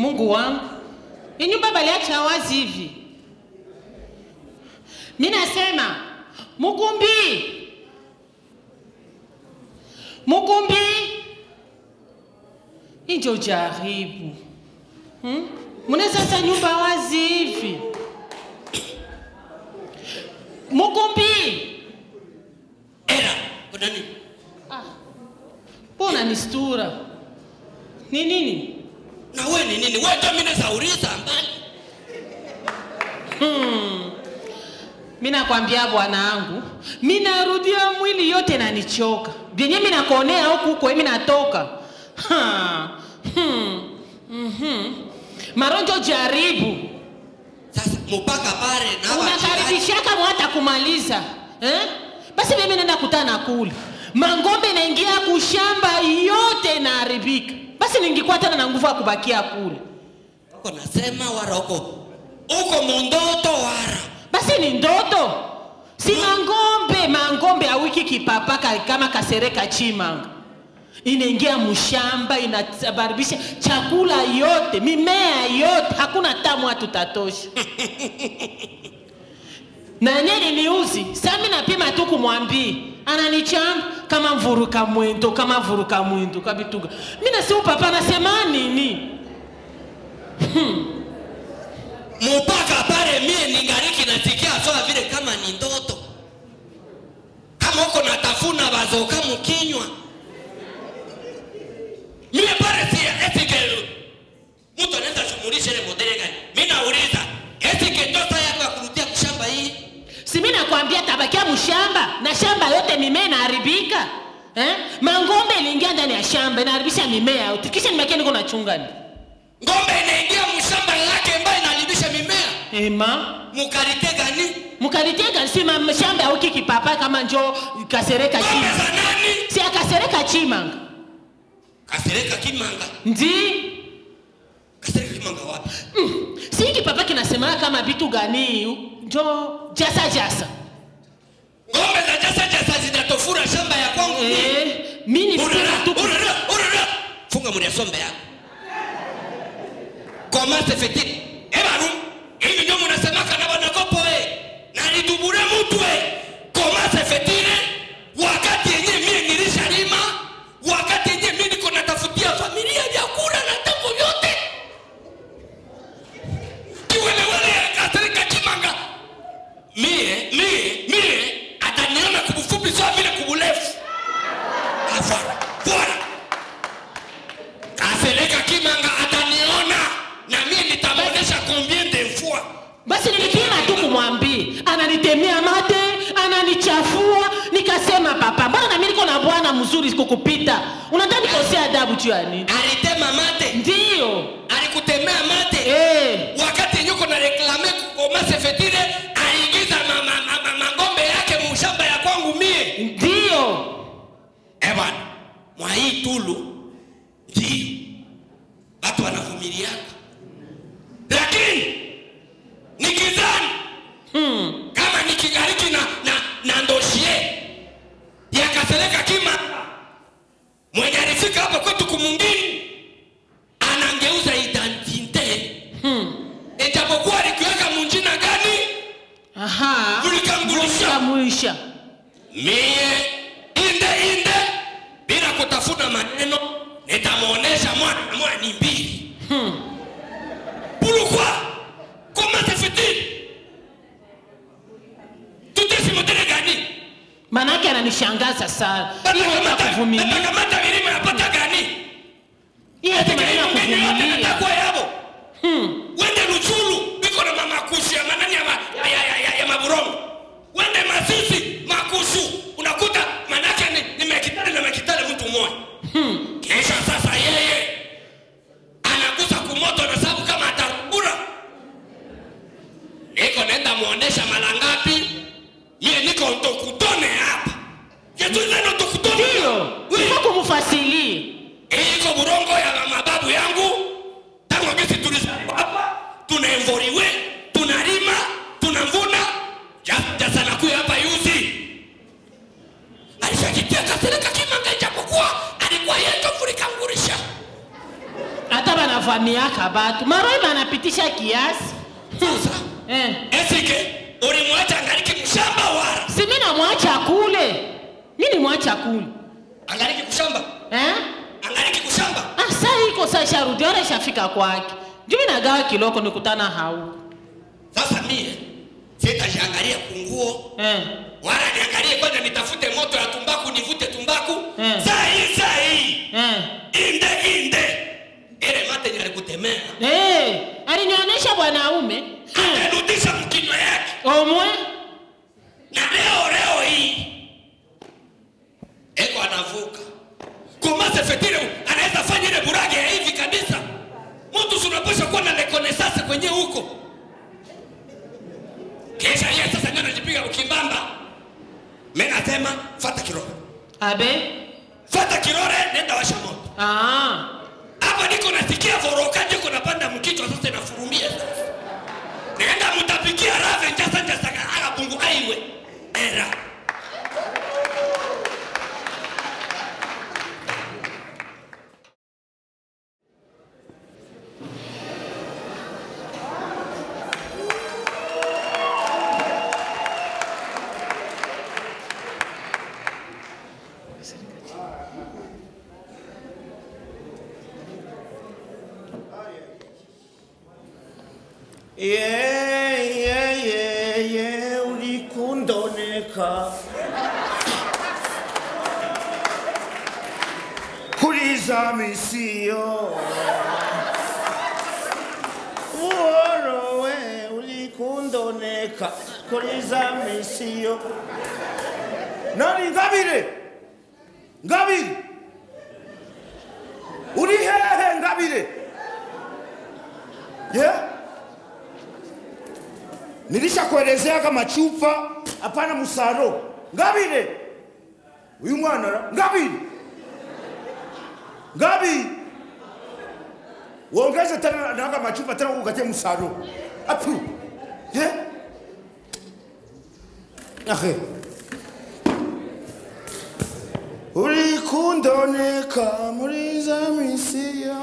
Mungu wangu, hii nyumba baliacha wazi hivi. Mi nasema Mukumbi, Mukumbi, hii ndio jaribu hmm? Mnaweza acha nyumba wazi hivi? Mukumbi, Era, kuna nini? mbona nistura? Ni nini? Na wewe ni nini? Wewe ndio mimi nazauliza mbali. mi nakwambia bwanangu, mi narudia mwili yote nanichoka, vyenye mi nakonea huku huko, mi natoka Ha, hmm, mhm. maronjo jaribu Sasa mpaka pale na wachungaji. unakaribishaka mwata kumaliza eh? Basi mimi nenda kutana kule mangombe naingia kushamba yote inaharibika, basi ningikuwa tena na nguvu ya kubakia kule, Uko nasema wara uko uko mundoto wara. basi ni ndoto si mangombe mangombe awiki kipapaka kama kasereka chimanga inaingia mshamba inabaribisha chakula yote mimea yote hakuna tamu hatutatosha na nye niniuzi sami napima tu kumwambia ananichamba kama mvuruka mwendo kama mvuruka mwendo kabituga mi nasiu papa nasema nini Mpaka pale mie ningariki nasikia sawa vile kama ni ndoto. Kama uko natafuna bazoka mkinywa. Mie pale si esike mtu anaweza shumulisha ile modele gani? Mimi nauliza, esike ndoto yako ya kurudia kushamba hii? si mi nakwambia tabakia mshamba na shamba yote mimea inaharibika eh? mangombe iliingia ndani ya shamba inaharibisha mimea yote kisha nimekia niko nachungani Ngombe inaingia mshamba yake ambayo inaharibisha mimea. ema Mukarite gani? mukalitega si ma- shamba auki kipapa kama njo kasereka Ngombe chima za nani? si akasereka chimanga Kasereka kimanga. ndi Kasereka kimanga wapi? mm. si kipapa kinasemaka kama vitu gani njo jasa jasa Ngombe za jasa jasa zinatofura shamba ya kwangu. eh, mi ni Urara, tu urara, urara. Funga muri sombe yako. Comment se fait-il? Eh banu, hivi ndio mnasemaka na wanagopo eh. Na nitubure mtu eh. Comment se fait-il? Wakati yenyewe mimi nilishalima, wakati yenyewe mimi niko natafutia familia vyakula na tango vyote. Kiwelewele ya kasirika kimanga. Mie, mie, mie ataniona kubufupi sawa vile kuburefu. Afara, bora. Kaseleka kimanga ataniona na mimi nitamuonesha combien de fois. basi nilipima tu kumwambia ananitemea mate ananichafua nikasema papa mbona nami niko na bwana mzuri kukupita unataka nikosea adabu juu ya nini Alitema mate, ndiyo alikutemea mate. eh. Wakati yenyewe kuna reklame kukoma sefetile, aliingiza ma- ma- ma- ma- mangombe yake mushamba ya kwangu mie. ndiyo Eh bwana, mwa hii tulu ndio watu wanavumiliaka, lakini nikizani hmm. kama nikigariki na, na, na ndoshie yakaseleka kima mwenye alifika hapa kwetu kumungini anangeuza identite Hmm. ijapokuwa alikiweka munjina gani aha Ulikambulisha. Ulikambulisha. mie inde inde bila kutafuna maneno nitamwonyesha mwana na mwana ni mbili hmm. pourquoi comment se fait-il tutesimotele gani manake ananishangaza sana hiyo ya Batakamata- kuvumilia batakamata milima yapata gani hiyo yote maneno ya kuvumilia takwa yabo hmm. wende luchulu biko na mamakushi ya manani ya, ma, ya, ya, ya, ya, ya maburongo wende masisi makushu unakuta manake ni, ni mekitale na mekitale mtu mmoja Hmm. kisha sasa yeye anagusa kumoto na sababu kama atakura niko nenda muonesha mara ngapi mie niko ntokutone hapa yetu neno tokutone ndiyo ifo kumufasilie hii iko burongo ya mababu yangu tangu gisi tulizaliwa hapa tunaemvoriwe tunalima tunavuna Ja- jasanakuya hapa yuzi alishakitia kasereka kimanga ijapokuwa alikuwa yeto vulikangurisha hata banavamia bavamiaka batu maroi banapitisha kiasi Sasa eh. esike ulimwacha angaliki mshamba wara si mi namwacha kule mi nimwacha kule angaliki kushamba eh? angaliki kushamba ah, saa iko saa isharudi ora ishafika kwake juu mi nagawa kiloko nikutana hau sasa mie sitajiangalia kunguo eh. wala niangalie kwanza nitafute moto ya tumbaku nivute tumbaku Eh. saa hii saa hii Eh. inde inde ile mate nalikutemea Eh. alinionyesha bwanaume hmm. amerudisha mkinywa yake omwe na leo leo hii eko anavuka kumase fetire anaweza fanya ile burage ya hivi kabisa mtu sunapasha kuwa na rekonesance kwenye huko kisha yeye sasa ndio anajipiga ukimbamba mimi nasema fata kirore abe fata kirore nenda washa moto ah. hapa niko nasikia vorokaji uko napanda mkichwa sasa inafurumia sasa nenda mtapikia rave njasa njasa akabungu aiwe era Yeah, yeah, yeah, yeah, ulikundoneka kuliza misio uorowe ulikundoneka kuliza misio nani ngabire ngabire uri hehe ngabire yeah? nilishakuelezea kama chupa hapana musaro ngabire uyu mwana ra ngabire ngabi uongeze tena naga machupa tena ukatie musaro apu ye ahe ulikundoneka muri za misiyo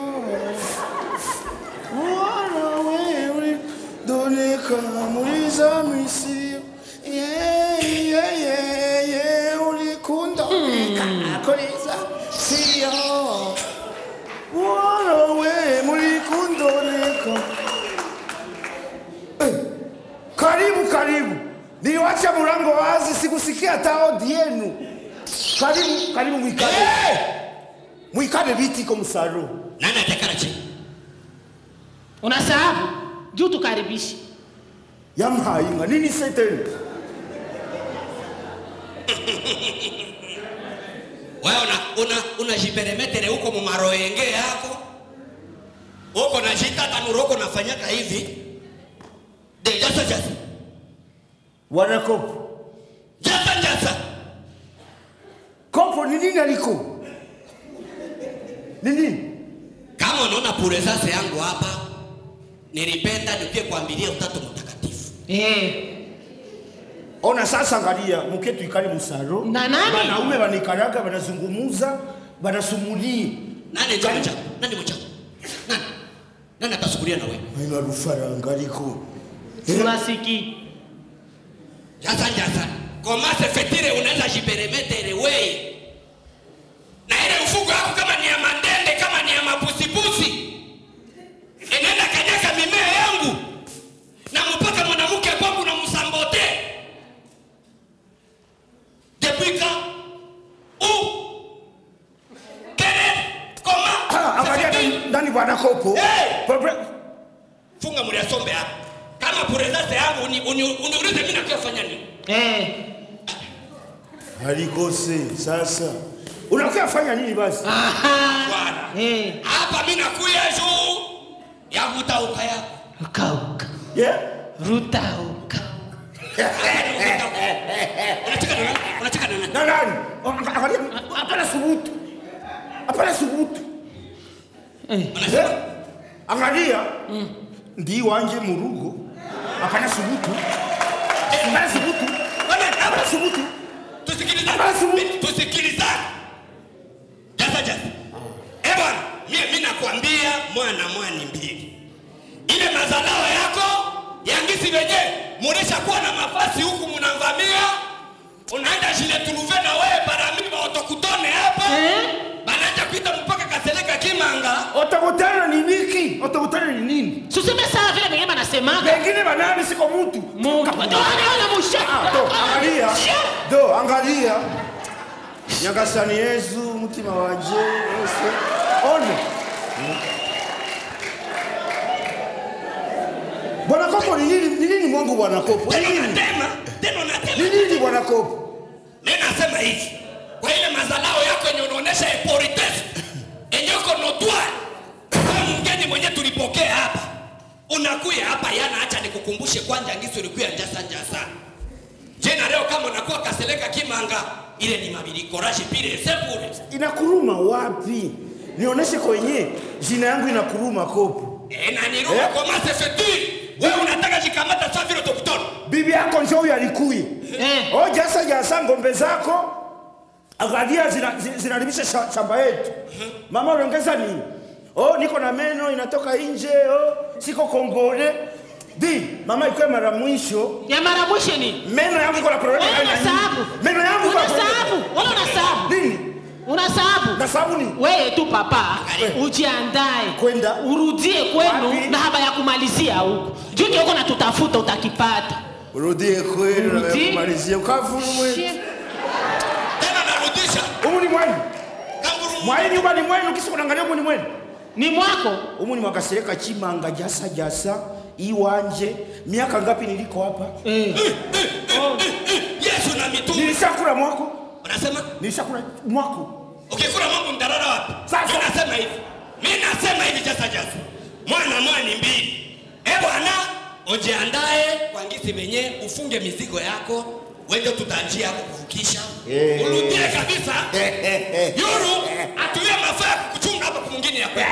warawe ulikundoneka muri za misiyo yeah, yeah, yeah, yeah, ulikundoneka kuri za misiyo warawe mulikundoneka Eh, karibu karibu niliwacha mlango wazi sikusikia hata odi yenu karibu karibu mwikale mwikale viti iko msaro nani atakara chini unasahabu juu tukaribishi yamhayinga nini seteni wewe una una unajiperemetere huko mumaroenge yako huko na shita tanuroko nafanyaka hivi de jasa jasa wanakopo jasa jasa kopo ni nini aliko ni nini kama unaona puresase yangu hapa nilipenda nipie kuambilia utatu mtakatifu eh. ona sasa angalia mke tuikale msaro Na nani? wanaume wanaikaraga wanazungumuza wanasumulia nani njo mchako nani mchako nani nani atasukulia na wewe aina rufaranga aliko tunasiki jasa jasa komase fetire unaweza jiperemetere weye na ile mfugo yako kama ni ya mandende kama ni ya mapusipusi inaenda kanyaka mimea yangu na mpaka mwanamke kwangu na msambote depuis quand où quel est comment Ah, angalia Ça fait ndani- ndani bwana kopo Hey! Propre- funga mliasombe hapa kama purezase yangu uni- uni- uniulize mimi nakiofanya nini eh. alikose sasa unakuya fanya nini basi Aha. Bwana. Eh. hapa mi nakuya juu ya kutauka yako ukauka yeah? rutauka unacheka na nani? unacheka na nani na nani Anga- angalia hapana subutu hapana subutu eh. unasema Eh, angalia ndi wanje murugo hapana subutu hapana subutu Wewe, hapana subutu tusikilizane Basi. Mi- tusikilizane jasa jasa eh bwana mie mi nakwambia mwana mwani mbili ile mazalao yako yangisi venye mulishakuwa na mafasi huku munamvamia unaenda jile tuluve na wewe barami baotokutone hapa Eh? banaja kuita mpaka kaseleka kimanga otokutana ni niki otokutana ni nini suseme sawa vile vengine banasemaga pengine banani siko mutu muntu anaona Ah, musha do angalia do angalia nyagasani yesu mutima wanje wose one bwana kopo ni nini ni nini mwangu bwana kopo ni tena nini unatema tena ni unatema nini bwana kopo mi nasema hivi kwa ile mazalao yako yenye unaonesha epolitesi yenye uko notwari kwa mgeni mwenye tulipokea hapa unakuya hapa yana acha nikukumbushe kwanja ngisi ulikuya njasa njasa jena leo kama unakuwa kaseleka kimanga ile ni mabilikorashi pile sepure inakuruma wapi nionyeshe kwenye jina yangu inakuruma kopo e, na niruma Eh? kwa masefetui wewe unataka jikamata sawa vile utokutona bibi yako njo huyo alikuye Eh. o jasa jasa ngombe zako angalia zina- zi- zinaribisha sha- shamba yetu mama unaongeza nini o niko na meno inatoka nje o siko kongole di mama ikuwe mara mwisho ya mara mwisho ni meno yangu iko na problemu Wewe aina una nyingi. sababu. meno yangu iko na Una problemu. sababu. Wewe una sababu. nini una sababu na sabuni wewe tu papa Eh. ujiandae Kwenda. urudie kwenu Wapi? na haba ya kumalizia huko juu ndio uko natutafuta utakipata urudie kwenu na Urudie. kumalizia ukavurumwe tena narudisha umu ni mwenu kanguru mwai nyumba ni mwenu kisi kunaangalia umu ni mwenu ni mwako umu ni mwakasereka chimanga jasa jasa iwanje miaka ngapi niliko hapa eh. yesu na mitume nilishakula mwako unasema nilishakula mwako ukikula mambo mdarara wapi Sasa. mi nasema hivi mi nasema hivi jasa jasa mwana mwani mbili e bwana ujiandae kwa ngisi venye ufunge mizigo yako wende tutanjia yako kuvukisha Eh. urudie kabisa yuru atulie mafaa ya kukuchunga hapa kumwingine ya kweli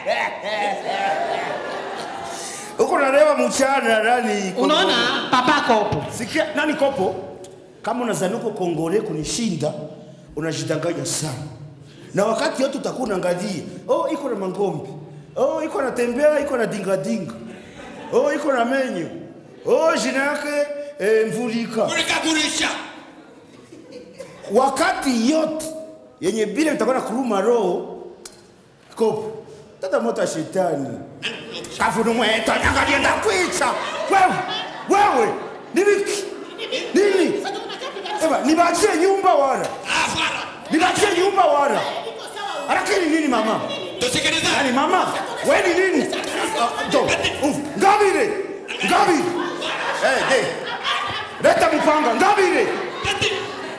uko nalewa mchana nani kopo? unaona papa kopo sikia nani kopo kama unazani uko kongole kunishinda unajidanganya sana na wakati yote utakuwa unaangalia oh iko na mangombe oh iko na tembea iko na dingadinga oh iko na menyo oh jina yake eh, mvulika kulikagurisha wakati yote yenye bile utakuwa na kuruma roho kopo tata moto ya shetani kafunu mweto angalia ndakwica wewe wewe ni wiki nini eba nibachie nyumba wala afara nibachie nyumba wala lakini nini mama tusikilizane yani mama we ni nini Ah, jo, uf, ngabire ngabire Eh, eh. leta mpanga ngabire Ati.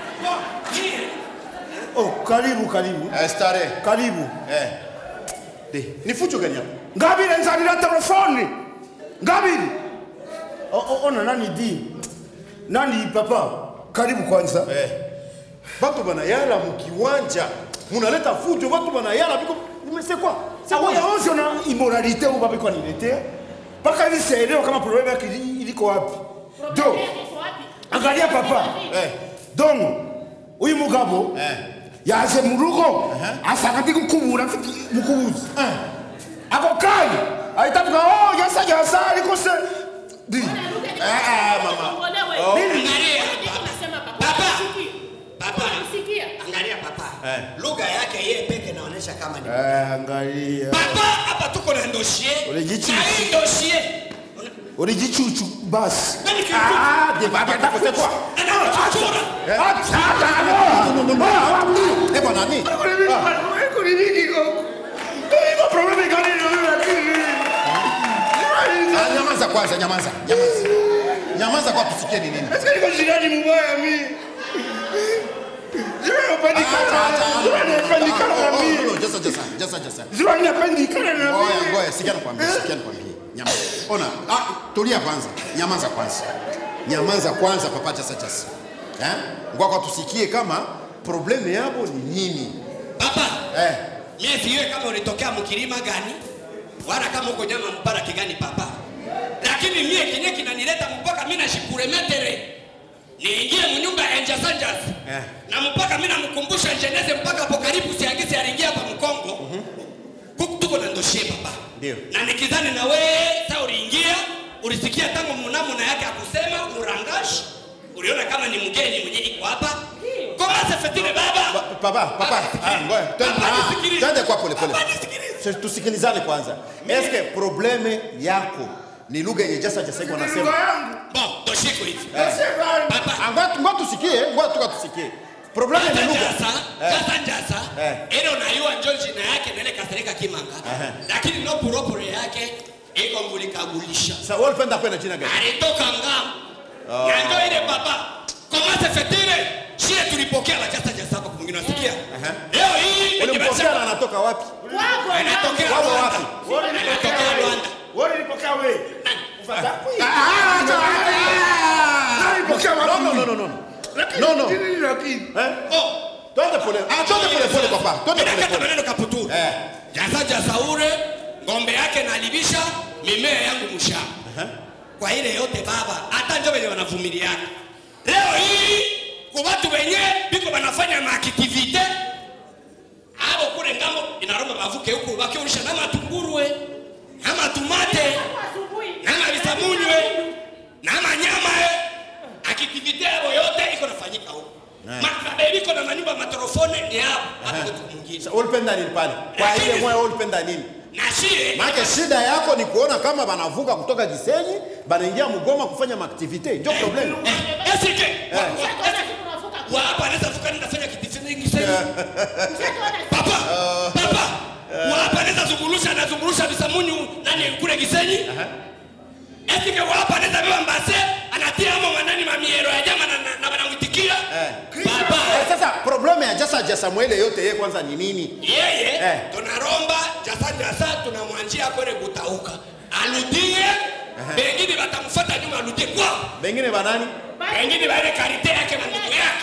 oh karibu karibu Eh, starehe. karibu Eh. De, ni fujo gani hapa? ngabire nzanira telefoni ngabire O- o- ona nani di nani papa karibu kwanza Eh. Batu banayala mukiwanja. Munaleta fujo, batu banayala biko nimesekwa. awoya onse na immoralité uba biko nilete mpaka hivi sielewa kama problème yake ili- iliko wapi do angalia papa Eh. donc uyu mugabo Eh. yaje mu rugo asanga ndi gukubura mfite mukubuzi ako kanya ahita avuga oh yasa yasa ariko se di Eh, eh, mama. Oh. Angalia papa papa Unamsikia? angalia papa Eh. lugha yake yeye peke naonesha kama ni Eh, angalia papa hapa tuko na dossier Ule jichi- na hii dossier uri gicucu basi Nani kitu? Ah, de baba ndakusekwa anachochora Eh, bwana nani? Ah, nyamaza kwanza, nyamaza. Nyamaza. Nyamaza kwa tusikie ni nini. Acha, acha. Oh, oh, oh, Jasa, jasa, jasa, jasa. Ngoja, ngoja, sikia nikwambie, sikia nikwambie. Nyamaza. Ona, ah, tulia kwanza. Nyamaza kwanza. Nyamaza kwanza papa jasa jasa. Eh? Ngoja kwa tusikie kama probleme yabo ni nini. papa Eh. mie siwe kama ulitokea mkilima gani wala kama uko nyama mbaraki gani papa lakini mie kinye kinanileta mpaka mi nashikuremetere niingie munyumba ya enjasanjas Eh. na mpaka mi namkumbusha jeneze mpaka apo karibu siangisi aliingia hapa mkongo Ku- tuko na ndoshie baba Ndio. na nikizani na wewe sa uliingia ulisikia tangu munamuna yake akusema murangashi uliona kama ni mgeni mwenye iko hapa komase fetile baba Ba- Papa, papa, ah, ngoja. Twende- Papa, ah, nisikilize. Twende kwa pole pole. Papa, nisikilize. Tu- Tusikilizane kwanza. Eske probleme yako ni lugha yenye jasa jasa iko Ni lugha nasema? yangu. bon doshiko hivi Nasema, papa Ah, ngoja ngoja tusikie, ngoja tuka tusikie. Probleme ni Jasa lugha. jasa, jasa jasa, Eh. ile unayua njo jina yake nele kasereka kimanga lakini no puropure yake iko mulikagulisha Sasa wewe unapenda kwenda jina gani? alitoka ngam na ndio ile baba komase fetile shie tulipokea la jasa jasa hapa kumwingine nasikia leo hii Ulimpokea na anatoka wapi? anatokea Wao Rwanda wapi? wewe anatokea ulipokea Rwanda wewe ulipokea wewe. Ufata kui. Ah, acha, acha. Ulipokea No, wapi? no, no, no, no. Lakini No, no. nini lakini? Eh? oh Twende pole. Ah, twende pole pole papa. Twende pole Ninakata pole. maneno kaputuru Eh. jasa jasa ure ngombe yake nalibisha mimea yangu mshamba kwa ile yote baba hata njo wenye wanavumiliana leo hii kwa watu wenye biko wanafanya maaktivite abo kule ngambo inaromba bavuke huku bakiulisha na matungurwe na matumate na mabisamunywe na manyama aktivite yabo yote iko nafanyika huku makabe biko na manyumba matorofone ni hapo hapo kitu mwingine Sasa ulipenda nini pale? Kwa ile moyo wewe ulipenda nini? na shie Maana shida yako ni kuona kama banavuka kutoka Gisenyi, banaingia Mgoma kufanya maaktivite. Ndio problem. Eh, esike wa hapa anaweza vuka nenda fanya kitu kingi sana papa papa wa hapa anaweza zungulusha na zungulusha bisamunyu nani kule Gisenyi esike wa hapa anaweza beba mbase anatia amo manani mamiero ya jama na na- na wanamwitikia baba Eh, Sasa probleme ya Jasa Jasa Mwele yote yeye kwanza ni nini? yeye Eh. tunaromba jasa jasa tunamwanjia kwele kutauka aludie bengine batamfuata nyuma aludie kwao Bengine banani? wengine baile karite yake na ndugu yake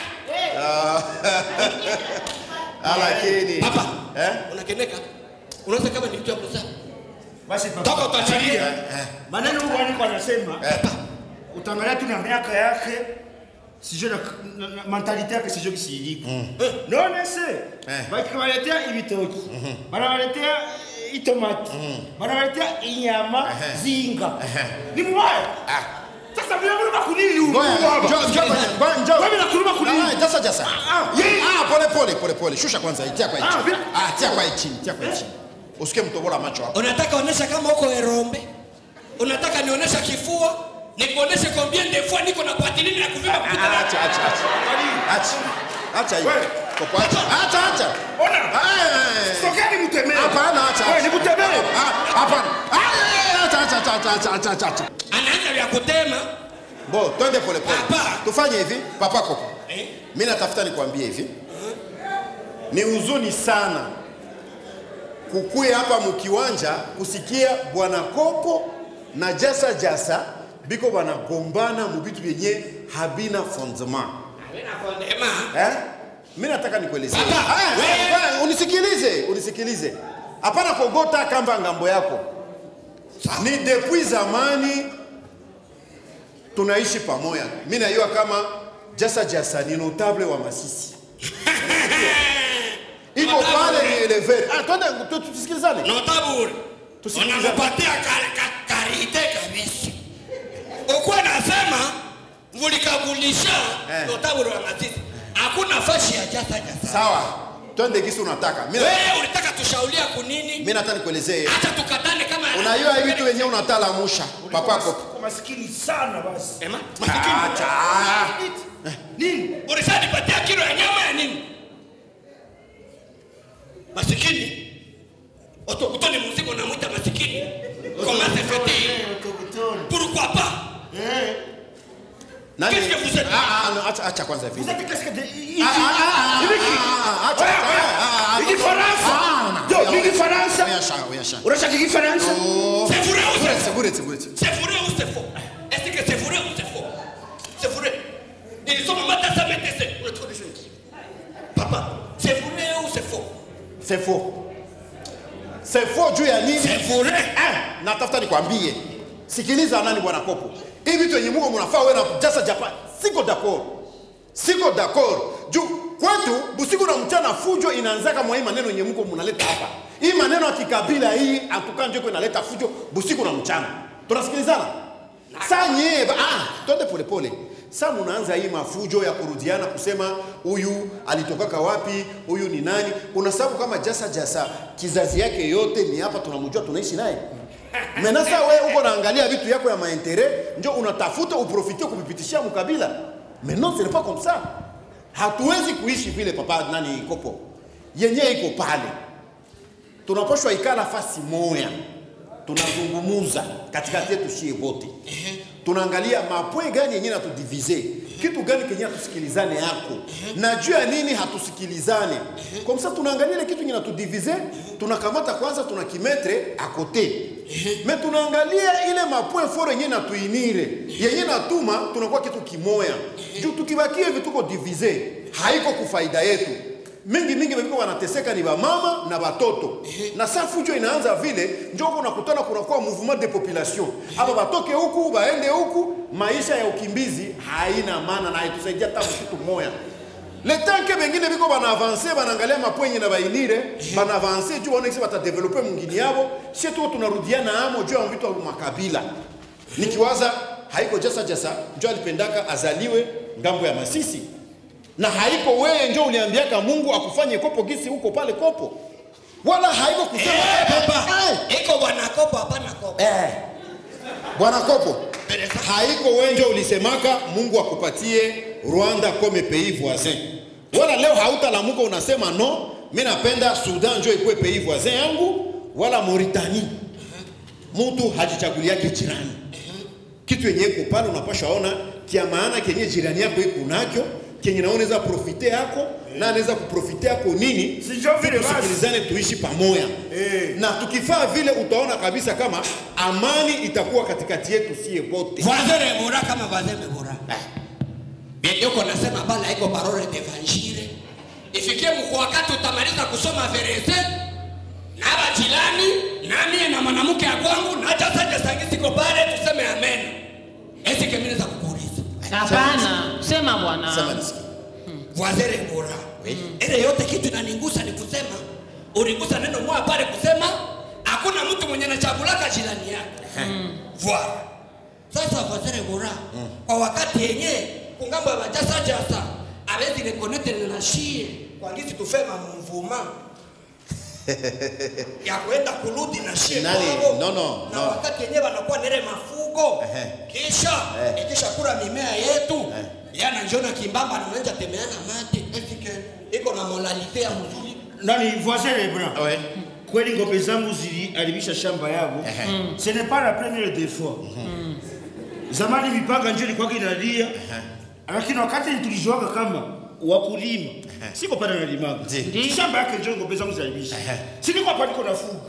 Ah, lakini papa Eh? unakeneka unaweza kama ni mtu wa mzaa Basi papa. toka utachilia Maneno huko alikuwa anasema utaangalia tu na miaka yake sijui na, na, na mentalite yake sijui kisi iliko. None se Eh. bakibaletea ibitoki banabaletea eh, itomati banabaletea inyama zinga ni mbaya sasa vile vile bakunini huyu Ngoja, baba. njoo, njoo, ngoja, njoo. Wewe nakuluma kunini? Ah, Jasa Jasa. Ah, yeye- Ah, pole pole pole pole. Shusha kwanza, itia kwa Ah, chini. vile- Ah, tia kwa chini, tia kwa chini. Usikie mtobola macho hapo. unataka onesha kama uko erombe unataka nionyesha kifua nikuoneshe combien de fois niko na patilini na kuvimba kupita Ah, na Acha, acha, acha. Acha. Acha hiyo. Wewe. Koko acha. Acha, acha. Ona. Ah, Sokeni mtemee. Hapana, acha. Wewe nikutemee. Ah, Hapana. Ah, Acha, acha, acha, acha, acha, acha, acha. anaanza vya kutema Bo, twende pole pole. Papa. Tufanye hivi, papa Koko. Eh? Mimi natafuta nikwambie hivi. Ni huzuni sana kukuya hapa mkiwanja kusikia bwana Koko na Jasa Jasa biko banagombana mu vitu vyenye habina fondement. Ema, Eh? Mimi nataka nikuelezee. Papa, Ah, wewe- ah, unisikilize, unisikilize. Hapana kogota kamba ngambo yako. Ni depuis zamani tunaishi pamoja. Mimi najua kama Jasa Jasa ni notable wa Masisi. Iko Notable. pale ni elevator. Ah, twende tu- tu- tusikilizane. notabule Tusikilizane. unamupatia ka- ka- karite kabisa ukuwa nasema vulikagulisha Eh. notabule wa matiti hakuna fashi ya jasa jasa Sawa. Twende kisi unataka. Mimi na- wewe ulitaka tushaulia kunini mimi nataka nikuelezee. acha tukatane kama Unajua hivi vitu wenyewe unatala musha. Papa Koko. Uko maskini sana basi. Ema, masikini Acha. Nini? ulishanipatia kilo ya nyama ya nini masikini otokutoni muziko namwita masikini komasefeti Eh, utokutoni. pourquoi pas Eh. Nani? Qu'est-ce que vous êtes? Ah, ah, no, acha acha kwanza hivi. Vous êtes qu'est-ce que de- ici? Ah, ah, ah, Ni wiki. ah, ah, acha, Oya, acha, oya. ah, ah, Ni Kifaransa. ah, Yo, ah, ni Kifaransa. Oya sha, oya sha. Unashaka Kifaransa? c'est vrai ou c'est faux Buretse, buretse. c'est vrai ou c'est faux est-ce que c'est vrai ou c'est faux c'est vrai ils sont mata sa métese on est trop de choses papa c'est vrai ou c'est faux C'est faux. C'est faux juu ya nini? c'est vrai Ah, natafuta nikwambie. Sikiliza nani bwana Kopo. Hivi vitu yenye Mungu mnafaa wewe na Jasa Japan. Siko d'accord. siko d'accord juu kwetu busiku na mchana fujo inaanzaka mwa hii maneno yenye mko mnaleta hapa hii maneno ya kikabila hii atuka njo iko inaleta fujo busiku na mchana tunasikilizana saa nyee ba- ah, twende polepole sa munaanza hii mafujo ya kurudiana kusema huyu alitokaka wapi huyu ni nani unasababu kama jasa jasa kizazi yake yote ni hapa tunamjua tunaishi naye mena sa we uko naangalia vitu yako ya maentere njo unatafuta uprofite kupipitishia mkabila mais non ce n'est pas comme ça hatuwezi kuishi vile papa nani kopo yenye iko pale tunapashwa ikala fasi moya tunazungumuza katikati yetu shie bote tunaangalia mapwe gani yenye natudivize kitu gani kenye hatusikilizane yako na juu ya nini hatusikilizane kwa msa tunaangalia ile kitu yenye natudivize tunakamata kwanza tunakimetre akote me tunaangalia ile mapwe foro yenye natuinire yenye natuma tunakuwa kitu kimoya juu tukibakia hivi tuko divize haiko kufaida yetu mingi mingi wengine wanateseka ni wamama na watoto na saa fujo inaanza vile njoko unakutana kunakuwa mouvement de population aba batoke huku baende huku maisha ya ukimbizi haina maana na haitusaidia hata kitu moya letanke bengine biko banaavanse banaangalia mapwenye na bainire banaavanse juu baonekisi batadevelope mungini yabo sie tuko tunarudiana amo juu ya vitu ya makabila nikiwaza haiko jasa jasa njo alipendaka azaliwe ngambo ya masisi na haiko wewe njo uliambiaka mungu akufanye kopo gisi huko pale kopo wala haiko kusema Eh, papa Eh, iko bwana kopo hapana kopo eh. bwana kopo haiko wewe njo ulisemaka mungu akupatie rwanda comme pays voisin wala leo hautalamuka unasema no mi napenda sudan njo ikuwe pays voisin yangu wala mauritanie mtu hajichaguliake jirani kitu yenye iko pale unapasha ona kia maana kenye jirani yako iko nakyo kenye naona unaweza profite yako na anaweza kuprofite yako nini Si njo vile basi. tusikilizane tuishi pamoja Eh. na tukifaa vile utaona kabisa kama amani itakuwa katikati yetu sie bote vazere bora kama vazeme bora biendioko nasema bala iko parole devanjire ifikie mko wakati utamaliza kusoma verese na bajilani namie na mwanamke ya kwangu na jasaja sangisiko pale tuseme amen esike mimi za kukuuliza hapana sema Sema bwana nisikie. wazere bora ile yote kitu inanigusa ni kusema uligusa neno moja pale kusema hakuna mtu mwenye anachagulaka jirani yake Voilà. Sasa wazere bora kwa wakati yenye kungambo ya bajasa jasa awezi reconnecte na shie kwa ngisi tufema mvuma ya kwenda kurudi na shie Nani? kwao. No, no, na no. wakati yenye wanakuwa nile mafugo Ehe. kisha ikisha kula mimea yetu yana njona kimbamba na manja temeana mate esike iko na moralite ya mzuri nani voisin Leblanc Ouais. kweli ngombe zangu ziliharibisha shamba yao ce n'est pas la première des fois zamani mipaka njo ilikuwa inalia lakini wakati tulijuaga kama wakulima siko pale nalimaga Ndi. shamba yake njo ngombe zangu ziliharibisha silikuwa pale niko nafuga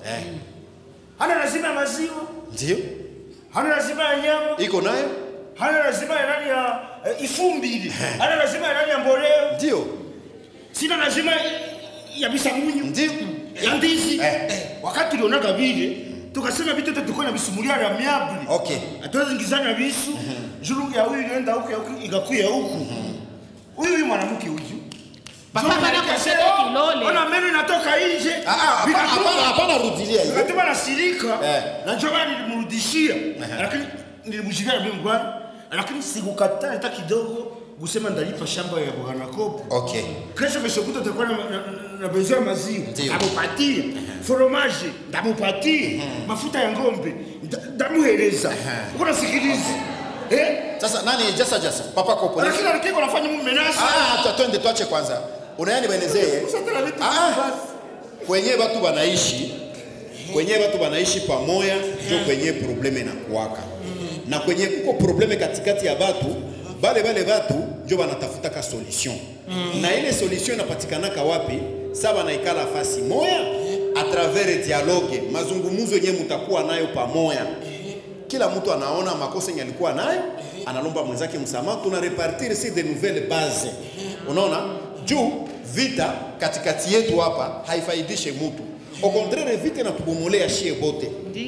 hana lazima ya maziwa ndio hana lazima ya nyama iko nayo hana lazima ya nani ya eh, ifumbili hana lazima ya nani ya mboleo ndio sina lazima ya bisamunyu ndio ya ndizi Eh. wakati tulionaga vile tukasema vitu vyote tulikuwa na bisumulia ya miabli Okay. hatuwezi ingizana visu juru ya huyu ilienda huku ya huku ikakuya huku huyu huyu mwanamke huyu Papa Juu bana anaikasema, kusema kilole. ona meno inatoka nje Ah, ah, hapana Vikatuma- hapana hapana rudilia hiyo vikatuma nasirika Eh. na njo maana nilimrudishia lakini nilimshikia mimi bwana lakini sikukataa hata kidogo kusema ndalipa shamba ya bwana kopo okay kesho kesho kuta tutakuwa na, na, na, na besoin ya maziwa Ndio. ndamupatia fromage ndamupatia mafuta ya ng'ombe nda- ndamuhereza uko nasikiliza eh sasa nani jasa jasa papa kopo ni- lakini alikiko nafanya mume nasi ah tu- twende tuache kwanza unayani baelezee Usatana vitu Ah, ah. basi. kwenye watu wanaishi kwenye watu wanaishi pamoja ndio kwenye probleme inakuwaka na kwenye kuko probleme katikati ya watu bale bale watu ndio wanatafuta ka solution na ile solution inapatikanaka wapi sa wanaikala fasi moya a travers dialogue mazungumzo yenyewe mutakuwa nayo pamoja kila mtu anaona makosa yenye alikuwa nayo analomba mwenzake msamaha tuna repartir si de nouvelle base unaona juu vita katikati yetu hapa haifaidishe mtu au contraire vita inatubomolea shie bote ndio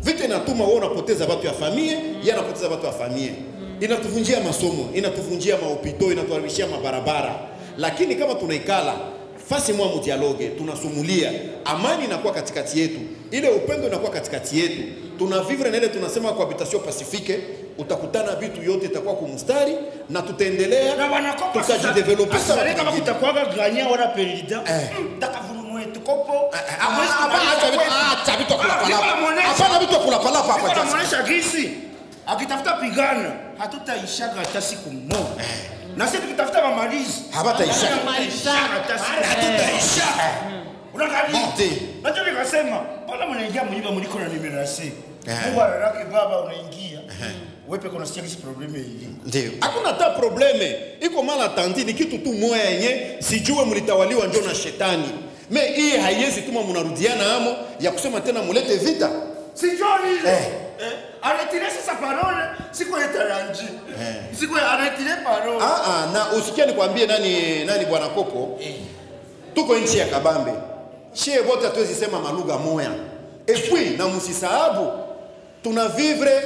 vita inatuma wewe unapoteza watu ya famie yeye anapoteza watu ya famie inatuvunjia masomo inatuvunjia mahopito inatuharibishia mabarabara lakini kama tunaikala fasi mwa mdialoge tunasumulia amani inakuwa katikati yetu ile upendo inakuwa katikati yetu tunavivre na ile tunasema cohabitation pacifique utakutana vitu yote itakuwa kumstari na tutaendelea na wanakopa tutajidevelope sasa sana kama kingine. kutakuwaga ganya wala perida takavunu wetu kopo Hamwezi Hapana, acha vitu- kumaliza acha vitu ya kwetu. kulapalapa. Niko namuonesha. Hapana vitu ya kulapalapa hapa Niko Jackson. namuonesha gisi akitafuta pigana hatutaishaga hata siku moja na sisi tukitafuta mamalizi Habataisha. hatutaishaga hata siku moja. hatutaisha Unaangalia? Bote. Najua nikasema, mbona mnaingia mnyumba mliko na nimerasi? Eh. Mungu anaraki baba unaingia. Wewe peke unasikia kisi probleme hii. ndio hakuna hata probleme iko mala tandi ni kitu tu moya yenye sijue mlitawaliwa njo na shetani me hii haiwezi tuma mnarudiana amo ya kusema tena mulete vita Sijoni ile. Eh. Eh. Anatire sasa parole, siko etaranji. Siko anatire parole. ah, ah, na usikia nikwambie nani nani bwana kopo tuko nchi ya kabambe shie bote hatuwezi sema malugha moya epui na musisahabu tuna vivre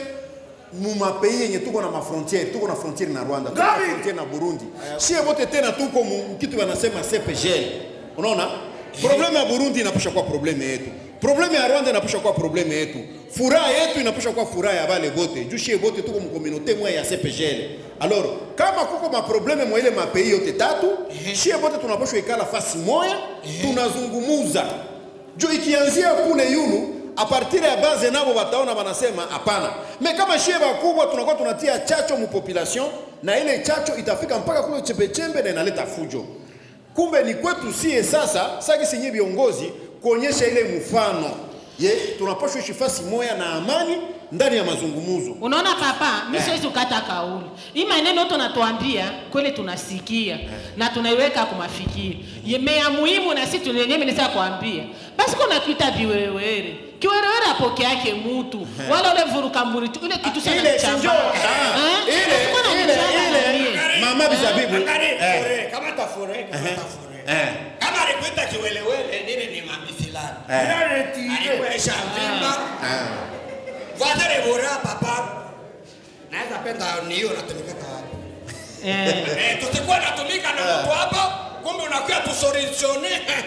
mumapei yenye tuko na mafrontiere tuko na frontiere na rwanda tuko na Gabi! frontiere na burundi shie bote tena tuko mu kitu wanasema cpgl unaona probleme ya burundi inapusha kuwa probleme yetu probleme ya rwanda inapusha kuwa probleme yetu furaha yetu inapusha kuwa furaha ya bale bote juu shie bote tuko mukomunote mwa ya cpgl alors kama kuko maprobleme mwa ile mapei yote tatu shie bote tunapashwa ikala fasi moya tunazungumuza juu ikianzia kule yulu apartire ya base nabo wataona wanasema hapana me kama shie bakubwa tunakuwa tunatia chacho mu population na ile chacho itafika mpaka kule chembechembe na inaleta fujo kumbe ni kwetu sie sasa saki sinye viongozi kuonyesha ile mfano ye tunapashwa ishi fasi moya na amani ndani ya mazungumuzo unaona papa mi siwezi kukata kauli hii maneno yote unatuambia kweli tunasikia na tunaiweka kumafikiri yeme ya muhimu na sisi tunenyewe nisa kuambia basi kuna kuita viwerewere kiwerewere apoke yake mutu wala ule mvuruka mburi ule kitu sana ile mchamba. sinjo ah, Eh? ile Basi kuna ile mchamba na ile mie. mama bizabibu Angalia, eh, fure, kama tafure kama tafure eh, kama alikuita kiwelewele nini ni mamisilani eh, Anatire. alikuesha mvimba eh. vadere bora papa naweza penda niyo natumika wapi Eh. Eh, tusikuwa natumika na mtu hapa kumbe unakuwa tusolutione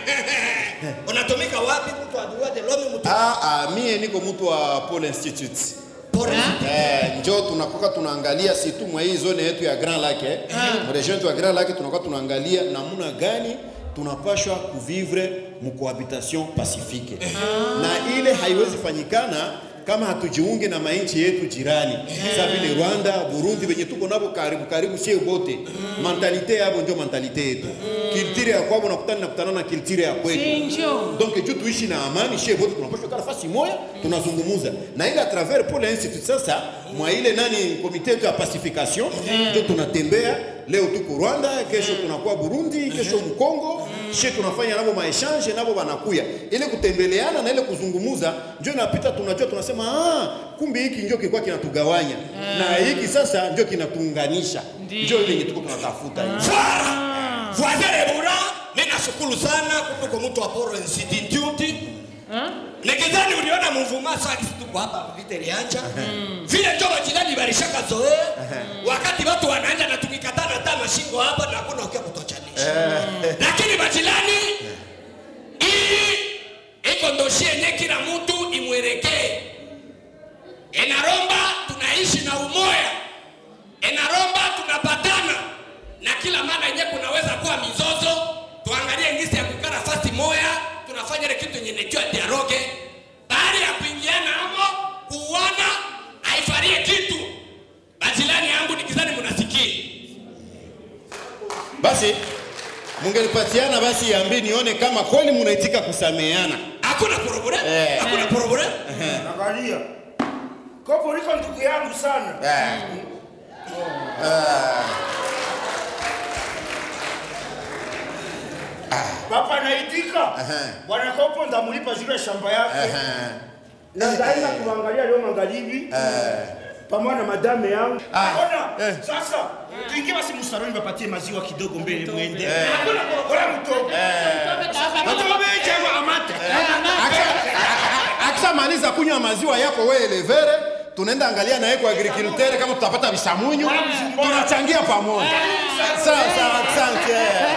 unatumika wapi mtu aduade lomi mtu Ah, ah, mie niko mtu wa Paul Institute pore Eh, njo tunakuwa tunaangalia si tu mwa hii zone yetu ya Grand Lake eh. Mregion yetu ya Grand Lake tunakuwa tunaangalia namna gani tunapashwa kuvivre mcohabitation pacifique na ile haiwezi fanyikana kama hatujiunge na mainchi yetu jirani sa vile Rwanda, Burundi venye tuko nabo karibu karibu sie bote mentalite yabo ndio mentalite yetu kiltire ya kwabo nakutana nakutana na kiltire ya kwetu Sinjo. donc juu tuishi na amani shie wote tunapaswa kaa nafasi moja tunazungumuza na ile a travers Paul Institute sasa mwa ile nani komite yetu ya pacification ndio tunatembea leo tuko Rwanda kesho tunakuwa Burundi kesho Mkongo shie tunafanya nabo maechange nabo wanakuya ile kutembeleana na ile kuzungumuza ndio inapita tunajua tunasema ah kumbe hiki ndio kilikuwa kinatugawanya na hiki sasa ndio kinatuunganisha Ndiyo. ndio ile yenye tuko tunatafuta hiyo voisere bura ninashukuru sana kutuko mtu wa poro institute nikidhani uliona mvuma saki tuko hapa vite lianja vile njo majirani barishaka zoe wakati watu wanaanja na tukikatana hata mashingo hapa na hakuna ukia kutochanisha lakini majirani hii iko ndoshi yenye kila mtu imwerekee inaromba tunaishi na umoya inaromba tunapatana na kila mara yenye kunaweza kuwa mizozo tuangalie ngisi ya kukaa nafasi moya tunafanya ile kitu yenye nejua dialogue baada ya kuingiana hamo kuuana haifarie kitu bajilani yangu nikizani mnasikia basi mungelipatiana basi yambi nione kama kweli munaitika kusameheana hakuna problem Eh. hakuna problem Angalia. Kopo liko ndugu yangu sana. Papa naitika. Bwana Kopo ndamulipa zile shamba yake. Na ndaenda kuangalia leo magharibi. Pamoja na madame yangu. Ona, sasa tuingie basi msaroni bapatie maziwa kidogo mbele mwende. Hakuna bora mtoto. Mtoto wewe chama amate. akishamaliza kunywa maziwa yako wewe elevere tunaenda angalia na yeko agriculteur kama tutapata visamunyu tunachangia pamoja sawa sawa asante